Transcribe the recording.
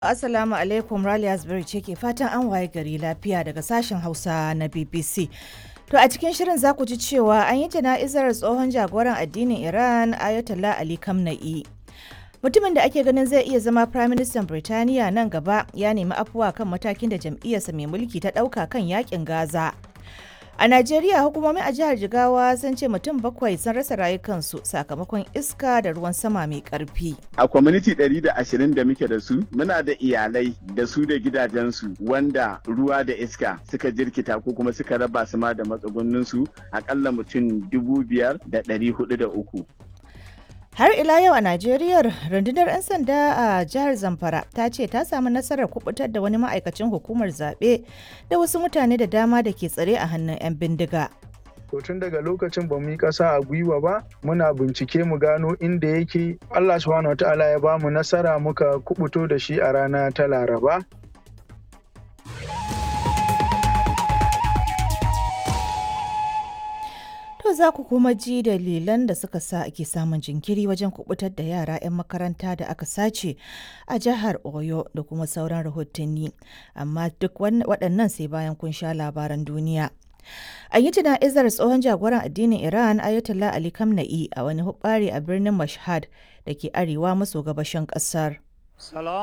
Assalamu alaikum Raliya Zubairu ce ke fatan an waye gari lafiya daga sashen Hausa na BBC. To a cikin shirin za ku ji cewa an yi jana'izar tsohon jagoran addinin Iran Ayatollah Ali Khamenei. Mutumin da ake ganin zai iya zama Prime Minister Birtaniya nan gaba ya nemi afuwa kan matakin da jam'iyyarsa mai mulki ta ɗauka kan yakin Gaza. A Najeriya hukumomi a jihar Jigawa sun ce mutum bakwai sun rasa rayukansu sakamakon iska da ruwan sama mai ƙarfi. A kwamiti 120 da muke da su, muna da iyalai da su da gidajensu wanda ruwa da iska suka jirkita ko kuma suka raba su ma da matsugunninsu akalla mutum dubu biyar da ɗari hudu da uku. Har ila yau a Najeriya rundunar 'yan sanda a jihar Zamfara ta ce ta samu nasarar kubutar da wani ma'aikacin hukumar zaɓe da wasu mutane da dama da ke tsare a hannun 'yan bindiga. To tun daga lokacin ba mu yi ƙasa a gwiwa ba muna bincike mu gano inda yake Allah subhanahu wataala ya ba mu nasara muka kubuto da shi a rana ta Laraba. To za ku kuma ji dalilan da suka sa ake samun jinkiri wajen kubutar da yara 'yan makaranta da aka sace a jihar Oyo da kuma sauran rahotanni. Amma duk waɗannan sai bayan kun sha labaran duniya. An yi jana'izar tsohon jagoran addinin Iran Ayatollah Ali Khamenei a wani hubbari a birnin Mashhad da ke arewa maso gabashin ƙasar.